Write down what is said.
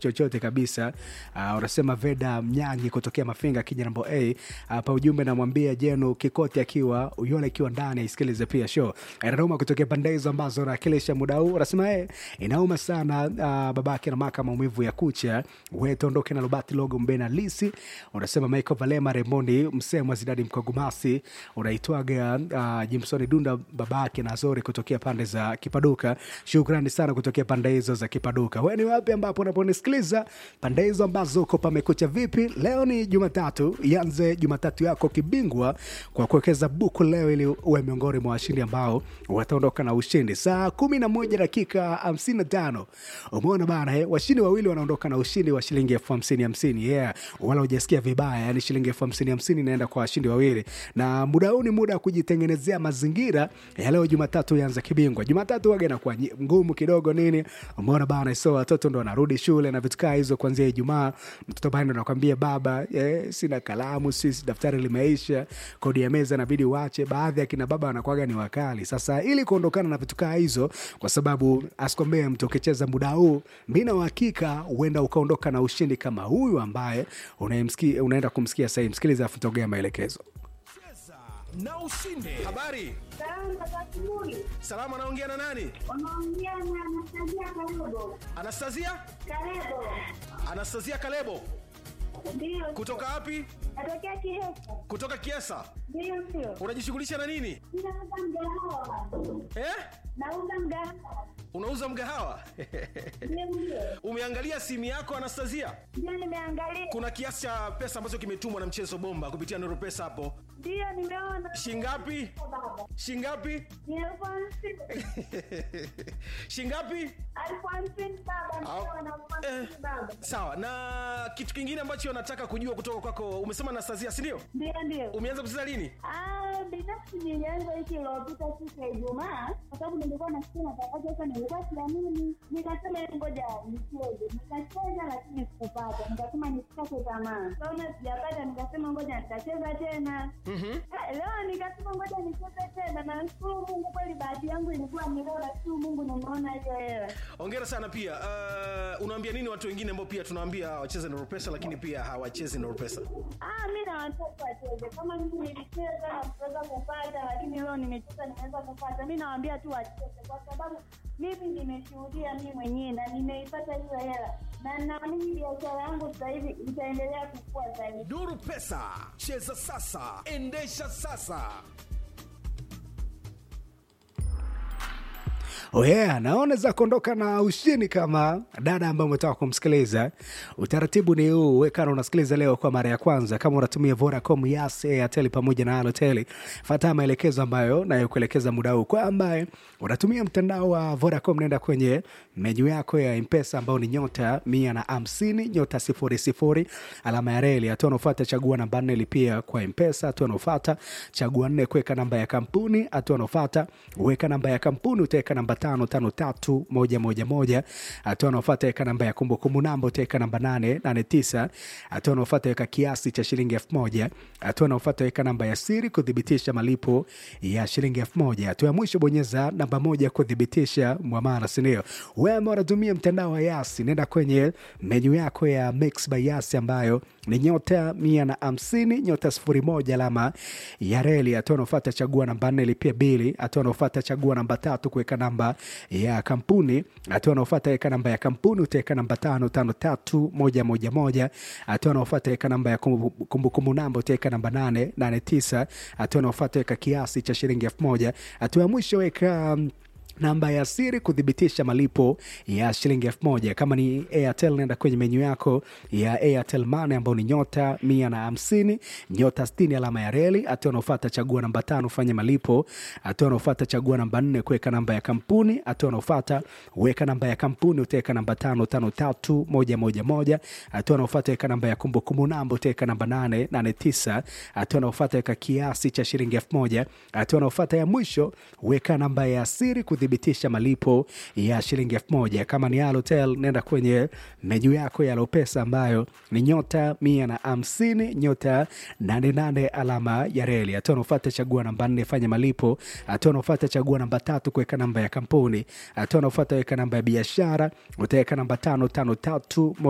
chochote kabisa. Uh, unasema Veda Mnyangi kutokea Mafinga kija namba A hapa. Ujumbe namwambia Jenu Kikoti akiwa Uyole akiwa ndani aisikilize pia show Roma kutokea pande hizo ambazo nakilisha muda huu. Unasema eh, inauma sana uh, babake na maka maumivu ya kucha wewe ondoke na Robert Logo Mbena Lisi. Unasema Michael Valema Remondi Msemwa Zidadi Mkogumasi unaitwaga uh, Jimson Dunda babake na Zori kutokea pande za Kipaduka. Shukrani sana kutokea pande hizo za Kipaduka. Wewe ni wapi ambapo unaponisikiliza pande hizo ambazo uko pamekucha vipi? Leo ni Jumatatu, ianze Jumatatu yako kibingwa kwa kuwekeza buku leo ili uwe miongoni mwa washindi ambao wataondoka na ushindi saa kumi na moja dakika hamsini na tano. Umeona bana eh? Washindi wawili wanaondoka na ushindi wa shilingi elfu hamsini hamsini. Yeah, wala hujasikia vibaya, yani shilingi elfu hamsini hamsini inaenda kwa washindi wawili, na muda huu ni muda wa kujitengenezea mazingira ya leo Jumatatu ianze kibingwa. Jumatatu waga inakuwa nyi- ngumu kidogo nini, umeona bana, so watoto ndo wanarudi shule na vitu kaa hizo kuanzia Ijumaa. Mtoto bana ndo anakwambia baba, eh, sina kalamu, sisi daftari limeisha, kodi ya meza inabidi uache. Baadhi ya kina baba wanakuwaga ni wakali. Sasa ili kuondokana na vitu kaa hizo, kwa sababu asikwambie mtu ukicheza muda huu, mi na uhakika huenda ukaondoka na ushindi kama huyu ambaye unayemsikia- unaenda kumsikia sahii. Msikiliza afu togea maelekezo. na ushinde. Habari, Salama za asubuhi. salama. Anaongea na nani? Unaongea na Anastasia Kalebo. Anastasia, Kalebo. Anastasia Kalebo. Ndio. Kutoka wapi? Natokea Kihesa. Kutoka Kiesa. Ndio sio. Unajishughulisha na nini Ninauza mgahawa. eh? Nauza mgahawa. Unauza mgahawa? Ndio ndio. Umeangalia simu yako Anastasia? Ndio nimeangalia. Kuna kiasi cha pesa ambacho kimetumwa na mchezo bomba kupitia Nuru Pesa hapo. Ndio nimeona. Shingapi? Baba. Shingapi? Ni elfu hamsini. Shingapi? Elfu hamsini baba. Au- Ndio na elfu Eh. hamsini baba. Sawa. Na kitu kingine ambacho nataka kujua kutoka kwako, umesema Anastasia, si ndio? Ndio ndio. Umeanza kucheza lini? Ah, binafsi nilianza wiki iliyopita siku ya Ijumaa kwa sababu nilikuwa nasikia matangazo sasa, nilikuwa siamini, nikasema "Hebu ngoja nicheze. Nikacheza lakini sikupata, nikasema nisikate tamaa. Kaona sijapata, nikasema ngoja nitacheza tena. Ah, Leo nikasema ngoja nicheze tena, na nashukuru Mungu kweli, bahati yangu ilikuwa ni leo, nashukuru Mungu nimeona hiyo hela. Hongera sana pia. Uh, unawaambia nini watu wengine ambao pia tunawaambia wacheze Nuru Pesa lakini pia hawachezi Nuru Pesa? Ah, mi na watoto wacheze kama mimi nilicheza na kuweza kupata, lakini leo nimecheza nimeweza kupata. Mi nawaambia tu wacheze, kwa sababu mimi nimeshuhudia mi mwenyewe na nimeipata hiyo hela, na naamini biashara yangu sasa hivi itaendelea kukua zaidi. Nuru Pesa, cheza sasa, endesha sasa. Oh yeah, naona za kuondoka na ushindi kama dada ambaye umetaka kumsikiliza. Utaratibu ni huu, wekana unasikiliza leo kwa mara ya kwanza, kama unatumia Vodacom, Yas, Airtel pamoja na Halotel, fuata maelekezo ambayo nayokuelekeza muda huu. Kwa ambaye unatumia mtandao wa Vodacom, nenda kwenye menyu yako ya Mpesa ambao ni nyota mia na hamsini nyota sifuri sifuri alama ya reli. Hatua unaofuata chagua namba nne lipia kwa Mpesa. Hatua unaofuata chagua nne kuweka namba ya kampuni. Hatua unaofuata weka namba ya kampuni, utaweka namba tano tano tatu moja moja moja. Hatua unaofuata weka namba ya kumbukumbu namba, utaweka namba nane nane tisa. Hatua unaofuata weka kiasi cha shilingi elfu moja. Hatua unaofuata weka namba ya siri kuthibitisha malipo ya shilingi elfu moja. Hatua ya mwisho bonyeza namba moja kuthibitisha mwamala, sindio? Wewe ambao unatumia mtandao wa Yasi, nenda kwenye menyu yako ya Mix by Yasi ambayo ni nyota mia na hamsini nyota sifuri moja alama ya reli. Hatua unaofuata chagua namba nne lipia bili. Hatua unaofuata chagua namba tatu kuweka namba ya kampuni. Hatua unaofuata weka namba ya kampuni, utaweka namba tano tano tatu moja moja moja. Hatua unaofuata weka namba ya kumbu- kumbukumbu namba, utaweka namba nane nane tisa. Hatua unaofuata weka kiasi cha shilingi elfu moja. Hatua ya mwisho weka mm, namba ya siri kuthibitisha malipo ya shilingi elfu moja. Kama ni Airtel, nenda kwenye menyu yako ya Airtel Money ambao ni nyota mia na hamsini nyota sitini alama ya reli. Hatua unaofata chagua namba tano fanya malipo. Hatua unaofata chagua namba nne kuweka namba ya kampuni. Hatua unaofata weka namba ya kampuni, utaweka namba tano tano tatu moja moja moja. Hatua unaofata weka namba ya kumbukumbu namba, utaweka namba nane nane tisa. Hatua unaofata weka kiasi cha shilingi elfu moja. Hatua unaofata ya mwisho weka namba ya siri kuthibitisha malipo ya shilingi elfu moja. Kama ni Halotel, nenda kwenye menyu yako ya Lopesa ambayo ni nyota mia na hamsini nyota nane nane alama ya reli. Hatua unaofata chagua namba nne fanya malipo. Hatua unaofata chagua namba tatu kuweka namba ya kampuni. Hatua unaofata weka namba ya biashara, utaweka namba tano tano tatu